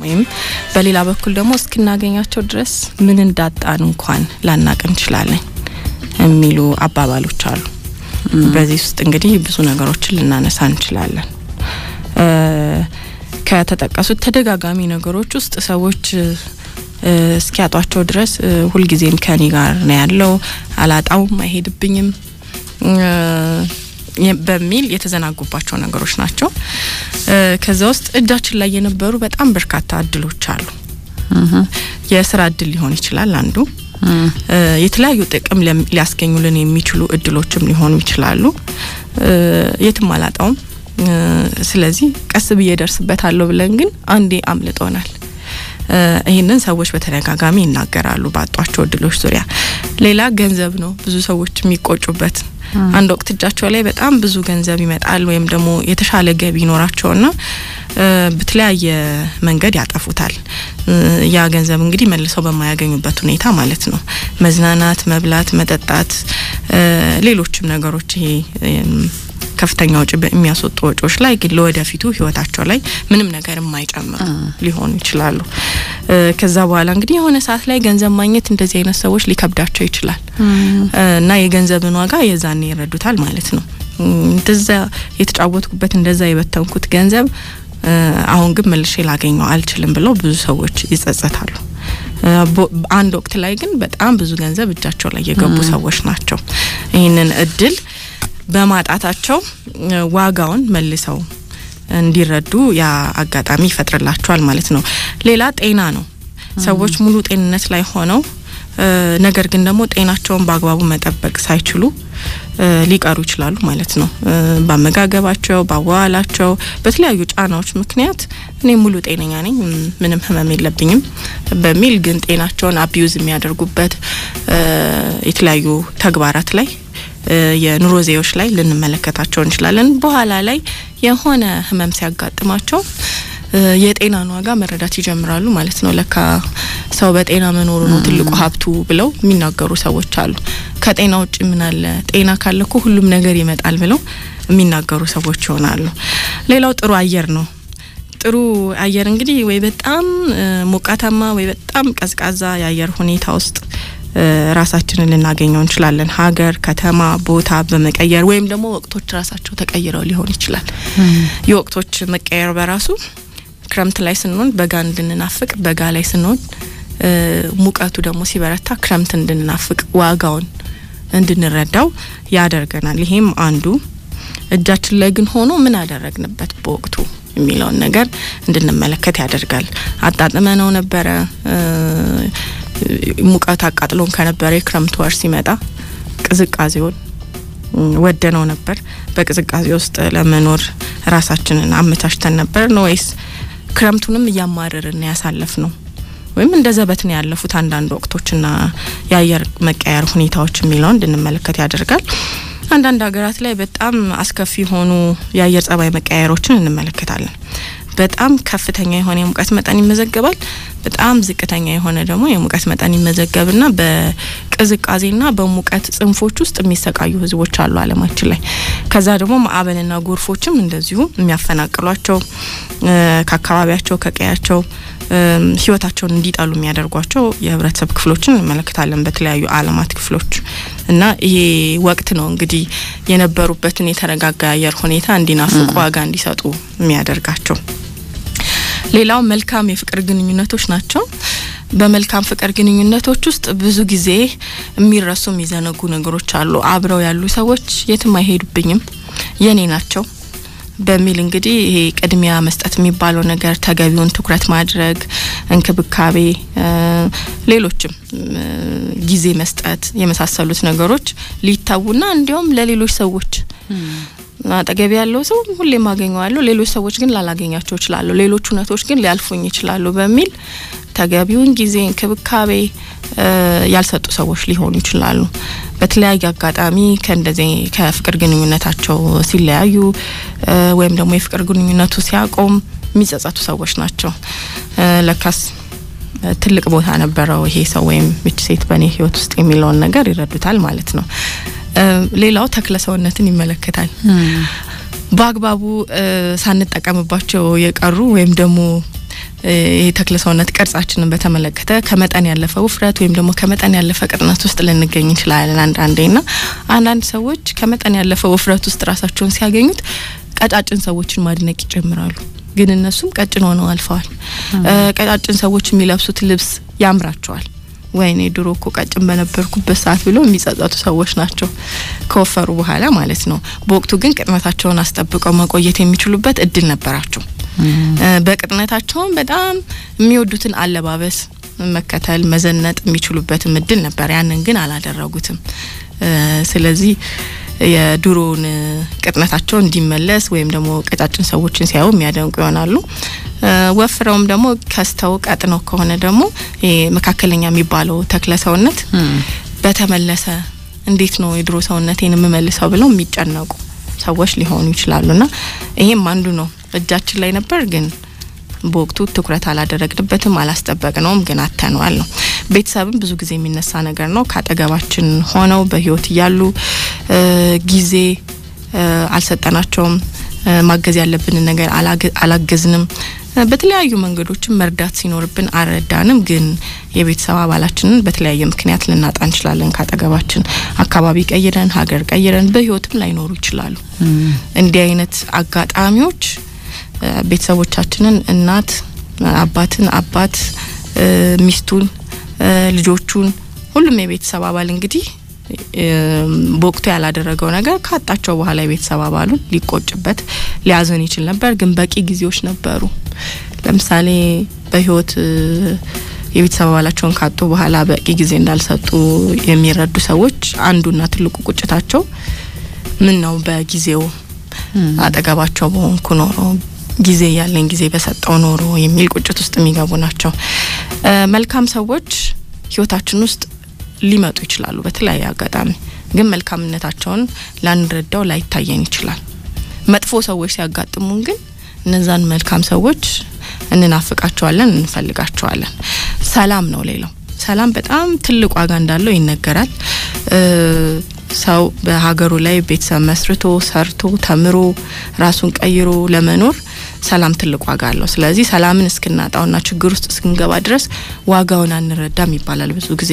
ወይም በሌላ በኩል ደግሞ እስክናገኛቸው ድረስ ምን እንዳጣን እንኳን ላናቅ እንችላለን የሚሉ አባባሎች አሉ። በዚህ ውስጥ እንግዲህ ብዙ ነገሮችን ልናነሳ እንችላለን። ከተጠቀሱት ተደጋጋሚ ነገሮች ውስጥ ሰዎች እስኪያጧቸው ድረስ ሁልጊዜም ከኔ ጋር ነው ያለው፣ አላጣውም፣ አይሄድብኝም በሚል የተዘናጉባቸው ነገሮች ናቸው። ከዛ ውስጥ እጃችን ላይ የነበሩ በጣም በርካታ እድሎች አሉ። የስራ እድል ሊሆን ይችላል አንዱ። የተለያዩ ጥቅም ሊያስገኙልን የሚችሉ እድሎችም ሊሆኑ ይችላሉ። የትም አላጣውም፣ ስለዚህ ቀስ ብዬ ደርስበታለሁ ብለን ግን አንዴ አምልጦናል። ይህንን ሰዎች በተደጋጋሚ ይናገራሉ ባጧቸው እድሎች ዙሪያ። ሌላ ገንዘብ ነው ብዙ ሰዎች የሚቆጩበት አንድ ወቅት እጃቸው ላይ በጣም ብዙ ገንዘብ ይመጣል ወይም ደግሞ የተሻለ ገቢ ይኖራቸውና በተለያየ መንገድ ያጠፉታል። ያ ገንዘብ እንግዲህ መልሰው በማያገኙበት ሁኔታ ማለት ነው። መዝናናት፣ መብላት፣ መጠጣት፣ ሌሎችም ነገሮች ይሄ ከፍተኛ ወጪ የሚያስወጡ ወጪዎች ላይ ግን ለወደፊቱ ህይወታቸው ላይ ምንም ነገር የማይጨምሩ ሊሆኑ ይችላሉ። ከዛ በኋላ እንግዲህ የሆነ ሰዓት ላይ ገንዘብ ማግኘት እንደዚህ አይነት ሰዎች ሊከብዳቸው ይችላል እና የገንዘብን ዋጋ የዛኔ ይረዱታል ማለት ነው። እንደዛ የተጫወትኩበት እንደዛ የበተንኩት ገንዘብ አሁን ግን መልሼ ላገኘው አልችልም ብለው ብዙ ሰዎች ይጸጸታሉ። አንድ ወቅት ላይ ግን በጣም ብዙ ገንዘብ እጃቸው ላይ የገቡ ሰዎች ናቸው ይህንን እድል በማጣታቸው ዋጋውን መልሰው እንዲረዱ ያ አጋጣሚ ይፈጥርላቸዋል ማለት ነው። ሌላ ጤና ነው። ሰዎች ሙሉ ጤንነት ላይ ሆነው ነገር ግን ደግሞ ጤናቸውን በአግባቡ መጠበቅ ሳይችሉ ሊቀሩ ይችላሉ ማለት ነው። በአመጋገባቸው፣ በአዋላቸው፣ በተለያዩ ጫናዎች ምክንያት እኔ ሙሉ ጤነኛ ነኝ፣ ምንም ህመም የለብኝም በሚል ግን ጤናቸውን አቢዩዝ የሚያደርጉበት የተለያዩ ተግባራት ላይ የኑሮ ዜዎች ላይ ልንመለከታቸው እንችላለን። በኋላ ላይ የሆነ ህመም ሲያጋጥማቸው የጤናን ዋጋ መረዳት ይጀምራሉ ማለት ነው። ለካ ሰው በጤና መኖሩ ነው ትልቁ ሀብቱ ብለው የሚናገሩ ሰዎች አሉ። ከጤና ውጭ ምን አለ? ጤና ካለ እኮ ሁሉም ነገር ይመጣል ብለው የሚናገሩ ሰዎች ይሆናሉ። ሌላው ጥሩ አየር ነው። ጥሩ አየር እንግዲህ ወይ በጣም ሞቃታማ ወይ በጣም ቀዝቃዛ የአየር ሁኔታ ውስጥ ራሳችንን ልናገኘው እንችላለን። ሀገር፣ ከተማ፣ ቦታ በመቀየር ወይም ደግሞ ወቅቶች ራሳቸው ተቀይረው ሊሆን ይችላል። የወቅቶች መቀየር በራሱ ክረምት ላይ ስንሆን በጋ እንድንናፍቅ፣ በጋ ላይ ስንሆን ሙቀቱ ደግሞ ሲበረታ ክረምት እንድንናፍቅ ዋጋውን እንድንረዳው ያደርገናል። ይሄም አንዱ እጃችን ላይ ግን ሆኖ ምን አደረግንበት በወቅቱ የሚለውን ነገር እንድንመለከት ያደርጋል። አጣጥመ ነው ነበረ ሙቀት አቃጥሎን ከነበረ የክረምት ወር ሲመጣ ቅዝቃዜውን ወደነው ነበር። በቅዝቃዜ ውስጥ ለመኖር ራሳችንን አመቻችተን ነበር ነው ወይስ ክረምቱንም እያማረርን ያሳለፍ ነው? ወይም እንደ ዘበት ነው ያለፉት አንዳንድ ወቅቶችና የአየር መቀየር ሁኔታዎች የሚለውን እንድንመለከት ያደርጋል። አንዳንድ ሀገራት ላይ በጣም አስከፊ የሆኑ የአየር ጸባይ መቀያየሮችን እንመለከታለን። በጣም ከፍተኛ የሆነ የሙቀት መጠን ይመዘገባል። በጣም ዝቅተኛ የሆነ ደግሞ የሙቀት መጠን ይመዘገብና በቅዝቃዜና በሙቀት ጽንፎች ውስጥ የሚሰቃዩ ሕዝቦች አሉ ዓለማችን ላይ። ከዛ ደግሞ ማዕበልና ጎርፎችም እንደዚሁ የሚያፈናቅሏቸው ከአካባቢያቸው ከቀያቸው ህይወታቸውን እንዲጠሉ የሚያደርጓቸው የህብረተሰብ ክፍሎችን እንመለከታለን በተለያዩ ዓለማት ክፍሎች እና ይሄ ወቅት ነው እንግዲህ የነበሩበትን የተረጋጋ የአየር ሁኔታ እንዲናፍቁ ዋጋ እንዲሰጡ የሚያደርጋቸው። ሌላው መልካም የፍቅር ግንኙነቶች ናቸው። በመልካም ፍቅር ግንኙነቶች ውስጥ ብዙ ጊዜ የሚረሱ የሚዘነጉ ነገሮች አሉ። አብረው ያሉ ሰዎች የትም አይሄዱብኝም፣ የኔ ናቸው በሚል እንግዲህ ይሄ ቅድሚያ መስጠት የሚባለው ነገር ተገቢውን ትኩረት ማድረግ፣ እንክብካቤ፣ ሌሎችም ጊዜ መስጠት የመሳሰሉት ነገሮች ሊታውና እንዲያውም ለሌሎች ሰዎች አጠገቢ ያለው ሰው ሁሌም አገኘዋለሁ፣ ሌሎች ሰዎች ግን ላላገኛቸው ይችላሉ፣ ሌሎች እውነቶች ግን ሊያልፉኝ ይችላሉ በሚል ተገቢውን ጊዜ እንክብካቤ ያልሰጡ ሰዎች ሊሆኑ ይችላሉ። በተለያየ አጋጣሚ ከእንደዚህ ከፍቅር ግንኙነታቸው ሲለያዩ ወይም ደግሞ የፍቅር ግንኙነቱ ሲያቆም የሚጸጸቱ ሰዎች ናቸው። ለካስ ትልቅ ቦታ ነበረው ይሄ ሰው ወይም ይች ሴት በእኔ ሕይወት ውስጥ የሚለውን ነገር ይረዱታል ማለት ነው። ሌላው ተክለ ሰውነትን ይመለከታል። በአግባቡ ሳንጠቀምባቸው የቀሩ ወይም ደግሞ ይህ ተክለ ሰውነት ቅርጻችንን በተመለከተ ከመጠን ያለፈ ውፍረት ወይም ደግሞ ከመጠን ያለፈ ቅጥነት ውስጥ ልንገኝ እንችላለን አንዳንዴ ና አንዳንድ ሰዎች ከመጠን ያለፈ ውፍረት ውስጥ ራሳቸውን ሲያገኙት ቀጫጭን ሰዎችን ማድነቅ ይጀምራሉ። ግን እነሱም ቀጭን ሆነው አልፈዋል። ቀጫጭን ሰዎች የሚለብሱት ልብስ ያምራቸዋል። ወይኔ ድሮ እኮ ቀጭን በነበርኩበት ሰዓት ብለው የሚጸጸቱ ሰዎች ናቸው ከወፈሩ በኋላ ማለት ነው። በወቅቱ ግን ቅጥነታቸውን አስጠብቀው መቆየት የሚችሉበት እድል ነበራቸው። በቅጥነታቸውም በጣም የሚወዱትን አለባበስ መከተል፣ መዘነጥ የሚችሉበትም እድል ነበር። ያንን ግን አላደረጉትም። ስለዚህ የድሮውን ቅጥነታቸው እንዲመለስ ወይም ደግሞ ቀጫጭን ሰዎችን ሲያዩ የሚያደንቁ ይሆናሉ። ወፍረውም ደግሞ ከስተው ቀጥነው ከሆነ ደግሞ መካከለኛ የሚባለው ተክለ ሰውነት በተመለሰ እንዴት ነው የድሮ ሰውነቴን የምመልሰው ብለው የሚጨነቁ ሰዎች ሊሆኑ ይችላሉና ይሄም አንዱ ነው። እጃችን ላይ ነበር ግን በወቅቱ ትኩረት አላደረግንበትም፣ አላስጠበቅነውም፣ ግን አተነዋል ነው። ቤተሰብም ብዙ ጊዜ የሚነሳ ነገር ነው። ከአጠገባችን ሆነው በህይወት እያሉ ጊዜ አልሰጠናቸውም፣ ማገዝ ያለብንን ነገር አላገዝንም። በተለያዩ መንገዶችም መርዳት ሲኖርብን አልረዳንም። ግን የቤተሰብ አባላችንን በተለያየ ምክንያት ልናጣ እንችላለን። ካጠገባችን አካባቢ ቀይረን፣ ሀገር ቀይረን በህይወትም ላይኖሩ ይችላሉ። እንዲህ አይነት አጋጣሚዎች ቤተሰቦቻችንን እናት አባትን አባት ሚስቱን ልጆቹን ሁሉም የቤተሰብ አባል እንግዲህ በወቅቱ ያላደረገው ነገር ካጣቸው በኋላ የቤተሰብ አባሉን ሊቆጭበት ሊያዝን ይችል ነበር። ግን በቂ ጊዜዎች ነበሩ። ለምሳሌ በህይወት የቤተሰብ አባላቸውን ካጡ በኋላ በቂ ጊዜ እንዳልሰጡ የሚረዱ ሰዎች አንዱና ትልቁ ቁጭታቸው ምን ነው በጊዜው አጠገባቸው በሆንኩ ኖሮ ጊዜ ያለኝ ጊዜ በሰጠው ኖሮ የሚል ቁጭት ውስጥ የሚገቡ ናቸው። መልካም ሰዎች ህይወታችን ውስጥ ሊመጡ ይችላሉ በተለያየ አጋጣሚ። ግን መልካምነታቸውን ላንረዳው ላይታየን ይችላል። መጥፎ ሰዎች ሲያጋጥሙን ግን እነዛን መልካም ሰዎች እንናፍቃቸዋለን፣ እንፈልጋቸዋለን። ሰላም ነው ሌላው። ሰላም በጣም ትልቅ ዋጋ እንዳለው ይነገራል። ሰው በሀገሩ ላይ ቤተሰብ መስርቶ ሰርቶ ተምሮ ራሱን ቀይሮ ለመኖር ሰላም ትልቅ ዋጋ አለው። ስለዚህ ሰላምን እስክናጣውና ችግር ውስጥ እስክንገባ ድረስ ዋጋውን አንረዳም ይባላል ብዙ ጊዜ።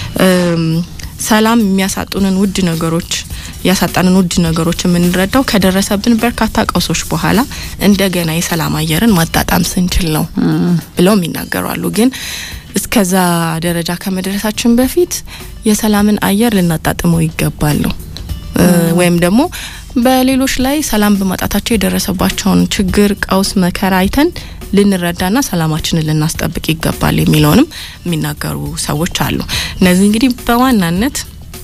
ሰላም የሚያሳጡንን ውድ ነገሮች ያሳጣንን ውድ ነገሮች የምንረዳው ከደረሰብን በርካታ ቀውሶች በኋላ እንደገና የሰላም አየርን ማጣጣም ስንችል ነው ብለውም ይናገራሉ። ግን እስከዛ ደረጃ ከመድረሳችን በፊት የሰላምን አየር ልናጣጥመው ይገባል ነው ወይም ደግሞ በሌሎች ላይ ሰላም በማጣታቸው የደረሰባቸውን ችግር፣ ቀውስ፣ መከራ አይተን ልንረዳና ሰላማችንን ልናስጠብቅ ይገባል የሚለውንም የሚናገሩ ሰዎች አሉ። እነዚህ እንግዲህ በዋናነት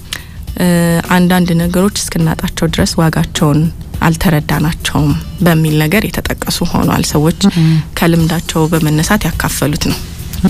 አንዳንድ ነገሮች እስክናጣቸው ድረስ ዋጋቸውን አልተረዳናቸውም በሚል ነገር የተጠቀሱ ሆኗል። ሰዎች ከልምዳቸው በመነሳት ያካፈሉት ነው።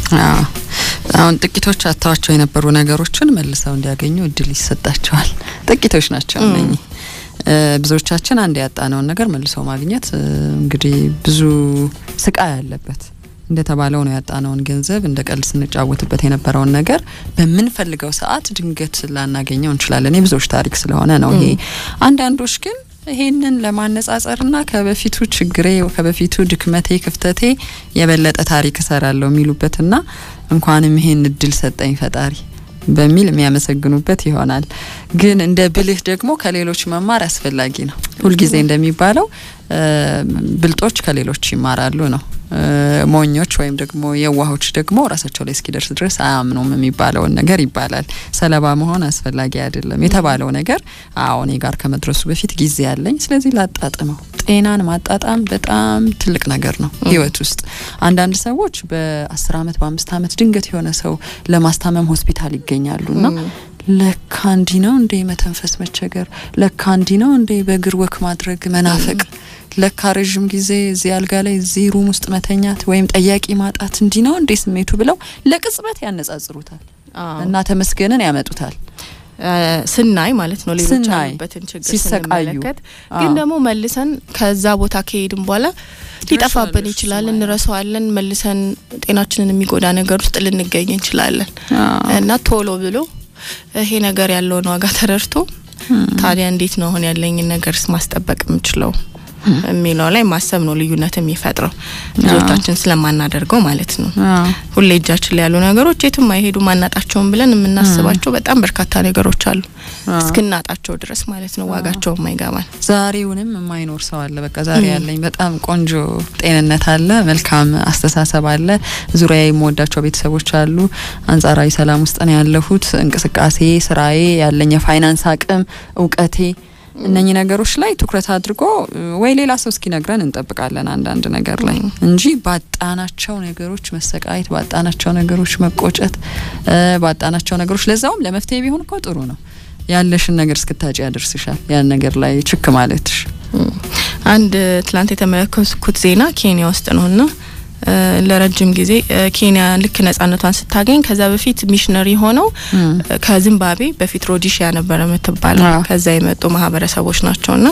አሁን ጥቂቶች አጥተዋቸው የነበሩ ነገሮችን መልሰው እንዲያገኙ እድል ይሰጣቸዋል። ጥቂቶች ናቸው እነኚህ። ብዙዎቻችን አንድ ያጣነውን ነገር መልሰው ማግኘት እንግዲህ ብዙ ስቃይ አለበት። እንደተባለው ነው ያጣነውን ገንዘብ እንደ ቀልድ ስንጫወትበት የነበረውን ነገር በምንፈልገው ሰዓት ድንገት ላናገኘው እንችላለን። የብዙዎች ታሪክ ስለሆነ ነው ይሄ። አንዳንዶች ግን ይሄንን ለማነጻጸርና ከበፊቱ ችግሬ ከበፊቱ ድክመቴ ክፍተቴ የበለጠ ታሪክ እሰራለሁ የሚሉበትና እንኳንም ይሄን እድል ሰጠኝ ፈጣሪ በሚል የሚያመሰግኑበት ይሆናል። ግን እንደ ብልህ ደግሞ ከሌሎች መማር አስፈላጊ ነው። ሁልጊዜ እንደሚባለው ብልጦች ከሌሎች ይማራሉ ነው። ሞኞች ወይም ደግሞ የዋሆች ደግሞ ራሳቸው ላይ እስኪደርስ ድረስ አያምኑም የሚባለውን ነገር ይባላል። ሰለባ መሆን አስፈላጊ አይደለም የተባለው ነገር አዎ እኔ ጋር ከመድረሱ በፊት ጊዜ ያለኝ፣ ስለዚህ ላጣጥመው። ጤናን ማጣጣም በጣም ትልቅ ነገር ነው ህይወት ውስጥ። አንዳንድ ሰዎች በአስር አመት በአምስት አመት ድንገት የሆነ ሰው ለማስታመም ሆስፒታል ይገኛሉና ለካ እንዲህ ነው እንዴ መተንፈስ መቸገር፣ ለካ እንዲህ ነው እንዴ በእግር ወክ ማድረግ መናፈቅ ለካ ረዥም ጊዜ እዚህ አልጋ ላይ እዚህ ሩም ውስጥ መተኛት ወይም ጠያቂ ማጣት እንዲህ ነው እንዴ ስሜቱ ብለው ለቅጽበት ያነጻጽሩታል እና ተመስገንን ያመጡታል። ስናይ ማለት ነው ሌሎች ያሉበትን ችግር ስንመለከት፣ ግን ደግሞ መልሰን ከዛ ቦታ ከሄድን በኋላ ሊጠፋብን ይችላል፣ እንረሳዋለን። መልሰን ጤናችንን የሚጎዳ ነገር ውስጥ ልንገኝ እንችላለን እና ቶሎ ብሎ ይሄ ነገር ያለውን ዋጋ ተረድቶ ታዲያ እንዴት ነው አሁን ያለኝን ነገርስ ማስጠበቅ የምችለው የሚለው ላይ ማሰብ ነው ልዩነት የሚፈጥረው ብዙዎቻችን ስለማናደርገው ማለት ነው። አዎ። ሁሌ እጃችን ላይ ያሉ ነገሮች የትም አይሄዱ ማናጣቸውን ብለን የምናስባቸው በጣም በርካታ ነገሮች አሉ አዎ። እስክናጣቸው ድረስ ማለት ነው። ዋጋቸው የማይገባን ዛሬውንም የማይኖር ሰው አለ። በቃ ዛሬ ያለኝ በጣም ቆንጆ ጤንነት አለ፣ መልካም አስተሳሰብ አለ፣ ዙሪያ የምወዳቸው ቤተሰቦች አሉ፣ አንጻራዊ ሰላም ውስጥ ነው ያለሁት፣ እንቅስቃሴ፣ ስራዬ፣ ያለኝ የፋይናንስ አቅም፣ እውቀቴ እነኚህ ነገሮች ላይ ትኩረት አድርጎ ወይ ሌላ ሰው እስኪነግረን እንጠብቃለን አንዳንድ ነገር ላይ እንጂ ባጣናቸው ነገሮች መሰቃየት፣ ባጣናቸው ነገሮች መቆጨት፣ ባጣናቸው ነገሮች ለዛውም ለመፍትሄ ቢሆን እኮ ጥሩ ነው። ያለሽን ነገር እስክታጭ ያደርስሻል። ያን ነገር ላይ ችክ ማለትሽ አንድ ትላንት የተመለከትኩት ዜና ኬንያ ውስጥ ነውና ለረጅም ጊዜ ኬንያ ልክ ነጻነቷን ስታገኝ ከዛ በፊት ሚሽነሪ ሆነው ከዚምባብዌ በፊት ሮዲሺያ ነበረ የምትባለው ከዛ የመጡ ማህበረሰቦች ናቸውና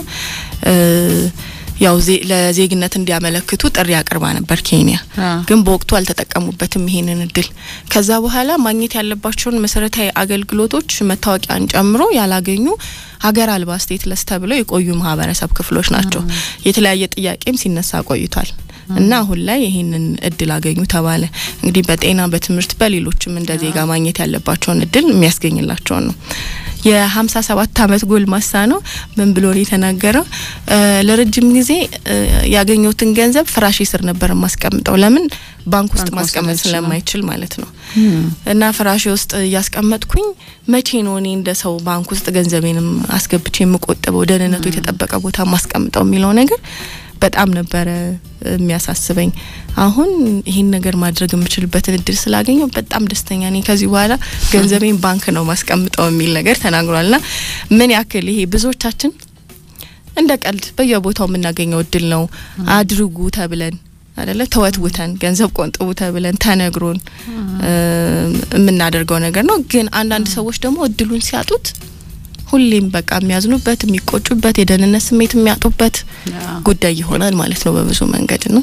ያው ለዜግነት እንዲያመለክቱ ጥሪ አቅርባ ነበር ኬንያ። ግን በወቅቱ አልተጠቀሙበትም ይሄንን እድል። ከዛ በኋላ ማግኘት ያለባቸውን መሰረታዊ አገልግሎቶች መታወቂያን ጨምሮ ያላገኙ ሀገር አልባ ስቴትለስ ተብለው የቆዩ ማህበረሰብ ክፍሎች ናቸው። የተለያየ ጥያቄም ሲነሳ ቆይቷል። እና አሁን ላይ ይህንን እድል አገኙ ተባለ። እንግዲህ በጤና በትምህርት፣ በሌሎችም እንደ ዜጋ ማግኘት ያለባቸውን እድል የሚያስገኝላቸውን ነው። የሀምሳ ሰባት አመት ጎልማሳ ነው። ምን ብሎ ነው የተናገረው? ለረጅም ጊዜ ያገኘሁትን ገንዘብ ፍራሽ ስር ነበር የማስቀምጠው። ለምን ባንክ ውስጥ ማስቀመጥ ስለማይችል ማለት ነው። እና ፍራሽ ውስጥ እያስቀመጥኩኝ መቼ ነው እኔ እንደ ሰው ባንክ ውስጥ ገንዘቤንም አስገብቼ የምቆጥበው ደህንነቱ የተጠበቀ ቦታ ማስቀምጠው የሚለው ነገር በጣም ነበረ የሚያሳስበኝ። አሁን ይህን ነገር ማድረግ የምችልበትን እድል ስላገኘው በጣም ደስተኛ ነኝ። ከዚህ በኋላ ገንዘቤን ባንክ ነው ማስቀምጠው የሚል ነገር ተናግሯልና ምን ያክል ይሄ ብዙዎቻችን እንደ ቀልድ በየቦታው የምናገኘው እድል ነው አድርጉ ተብለን አደለ ተወትውተን ገንዘብ ቆንጥቡ ተብለን ተነግሮን የምናደርገው ነገር ነው። ግን አንዳንድ ሰዎች ደግሞ እድሉን ሲያጡት ሁሌም በቃ የሚያዝኑበት የሚቆጩበት የደህንነት ስሜት የሚያጡበት ጉዳይ ይሆናል ማለት ነው በብዙ መንገድ ነው።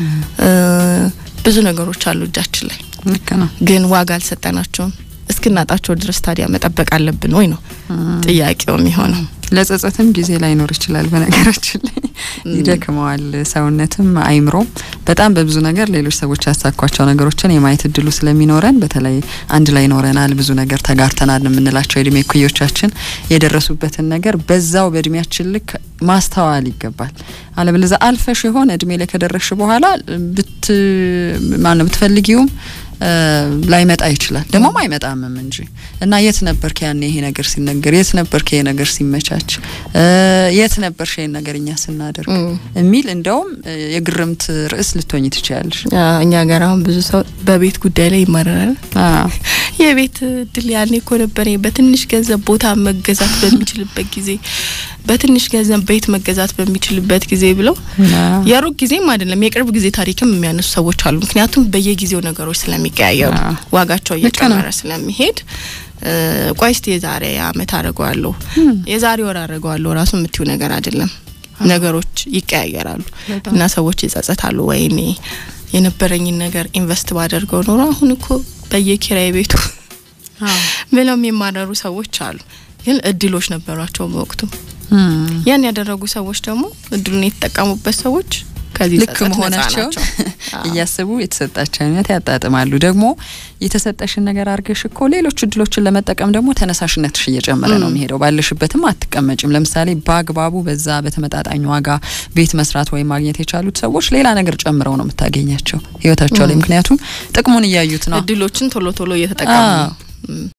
ብዙ ነገሮች አሉ እጃችን ላይ ግን ዋጋ አልሰጠናቸውም። እስክናጣቸው ድረስ ታዲያ መጠበቅ አለብን ወይ ነው ጥያቄው የሚሆነው። ለጸጸትም ጊዜ ላይኖር ይችላል። በነገራችን ላይ ይደክመዋል ሰውነትም አይምሮም። በጣም በብዙ ነገር ሌሎች ሰዎች ያሳኳቸው ነገሮችን የማየት እድሉ ስለሚኖረን በተለይ አንድ ላይ ኖረናል፣ ብዙ ነገር ተጋርተናል የምንላቸው የእድሜ እኩዮቻችን የደረሱበትን ነገር በዛው በእድሜያችን ልክ ማስተዋል ይገባል። አለበለዛ አልፈሽ የሆነ እድሜ ላይ ከደረስሽ በኋላ ብት ማነው ብትፈልጊውም ላይመጣ ይችላል። ደግሞም አይመጣምም እንጂ እና የት ነበርክ ያኔ ይሄ ነገር ሲነገር? የት ነበርክ ይሄ ነገር ሲመቻች? የት ነበርሽ ይሄን ነገር እኛ ስናደርግ የሚል እንደውም የግርምት ርዕስ ልትሆኝ ትችያለሽ። እኛ ጋር አሁን ብዙ ሰው በቤት ጉዳይ ላይ ይማረራል። የቤት እድል ያኔ እኮ ነበር በትንሽ ገንዘብ ቦታ መገዛት በሚችልበት ጊዜ በትንሽ ገንዘብ ቤት መገዛት በሚችልበት ጊዜ ብለው የሩቅ ጊዜም አይደለም የቅርብ ጊዜ ታሪክም የሚያነሱ ሰዎች አሉ። ምክንያቱም በየጊዜው ነገሮች ስለሚቀያየሩ ዋጋቸው እየጨመረ ስለሚሄድ ቆይ እስቲ የዛሬ አመት አድርገዋለሁ የዛሬ ወር አድርገዋለሁ ራሱ የምትዩ ነገር አይደለም። ነገሮች ይቀያየራሉ እና ሰዎች ይጸጸታሉ። ወይኔ የነበረኝን ነገር ኢንቨስት ባደርገው ኖሮ አሁን እኮ በየኪራይ ቤቱ ብለው የሚማረሩ ሰዎች አሉ። ግን እድሎች ነበሯቸው በወቅቱ። ያን ያደረጉ ሰዎች ደግሞ እድሉን የተጠቀሙበት ሰዎች ከዚህ ልክ መሆናቸው እያስቡ የተሰጣቸው አይነት ያጣጥማሉ። ደግሞ የተሰጠሽን ነገር አድርገሽ እኮ ሌሎች እድሎችን ለመጠቀም ደግሞ ተነሳሽነትሽ እየጨመረ ነው የሚሄደው። ባለሽበትም አትቀመጭም። ለምሳሌ በአግባቡ በዛ በተመጣጣኝ ዋጋ ቤት መስራት ወይም ማግኘት የቻሉት ሰዎች ሌላ ነገር ጨምረው ነው የምታገኛቸው ህይወታቸው ላይ። ምክንያቱም ጥቅሙን እያዩት ነው። እድሎችን ቶሎ ቶሎ እየተጠቀሙ ነው።